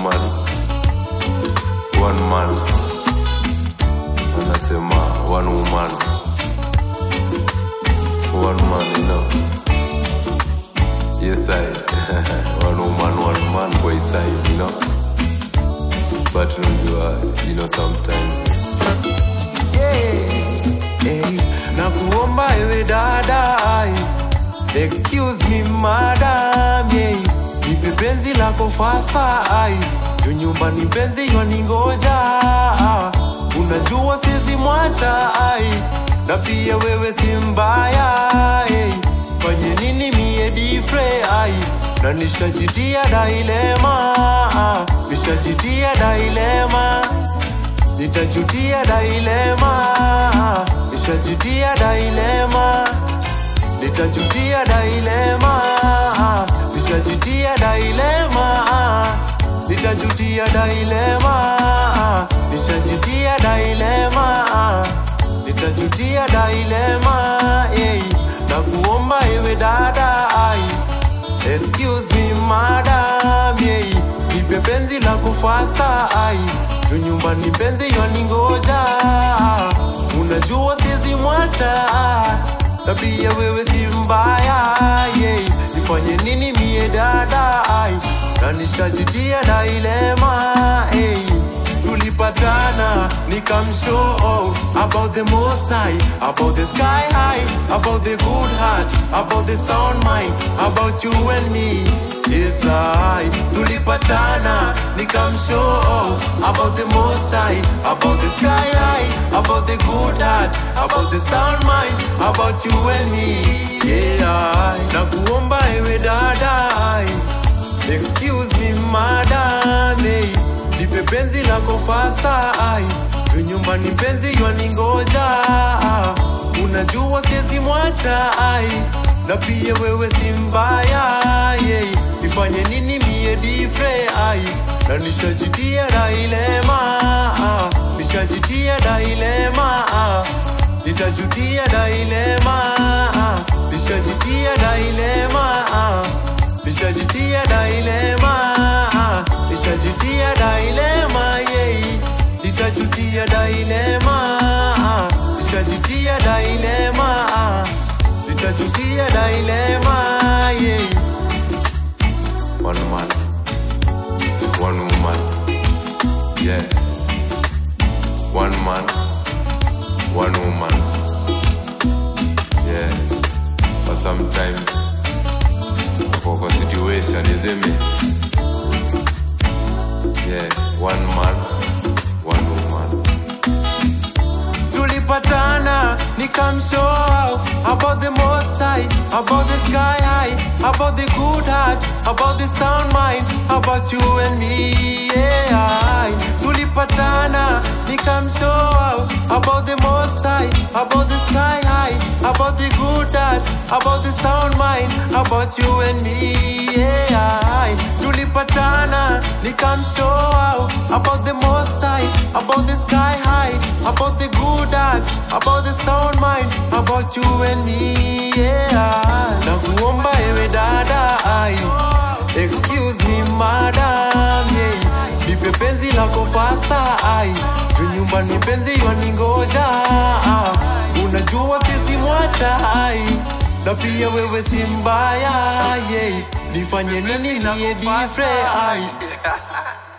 woman one man anasema one woman one man you know yes i one woman one man kwa time you know but unajua you know sometimes Hey, na kuomba ewe dada ai, excuse me madam yeah. nipe penzi lako fasta ai juu nyumbani penzi ywaningoja ah. unajua sizi mwacha ai na pia wewe si mbaya hey. fanye nini mie difre ai na nishajitia dailema ah. nishajitia dailema nitajutia dailema nishajutia dailema nitajutia dailema nishajutia dailema nitajutia dailema nishajutia dailema nitajutia dailema hey. na kuomba ewe dada ai excuse me madam yeah. nipe penzi la kufasta ai juu nyumbani penzi ywaningoja unajua sizi mwacha na pia wewe si mbaya yeah. nifanye nini mie dada ai na nishajitia dailema hey. tulipatana nikamshow off about the most high about the sky high about the good heart about the sound mind about you and me yes I tulipatana nikamshow off about the most high about the sky high about the good heart about the sound mind about you and me yeah I na kuomba ewe dada ai excuse me madam hey. nipe penzi lako fasta ai juu nyumbani penzi ywaningoja unajua siezi mwacha ai na pia wewe si mbaya yeah. ifanye nini mie difre ai na nishajitia dailema nishajitia dailema nitajutia dailema nishajitia dailema nishajitia dailema nishajitia dailema yeah. nitajutia dailema nishajitia dailema nitajutia dailema yeah. one man one woman yeah one man one woman yeah but sometimes kwa situation isn't it yeah one man one woman tulipatana nikamshow about the most high about the sky high about the good heart about the sound mind about you and me yeah tulipatana nikamshow about the most high about the sky high about the good heart about the sound mind about you and me yeah tulipatana nikamshow about the most high about the sky high about the good heart about the sound mind about you and me yeah na kuomba ewe dada ai excuse me madam yeah nipe penzi lako fasta ai juu nyumbani penzi ywaningoja unajua sisi mwacha ai na pia wewe si mbaya yeah. nifanye nini niye difre ai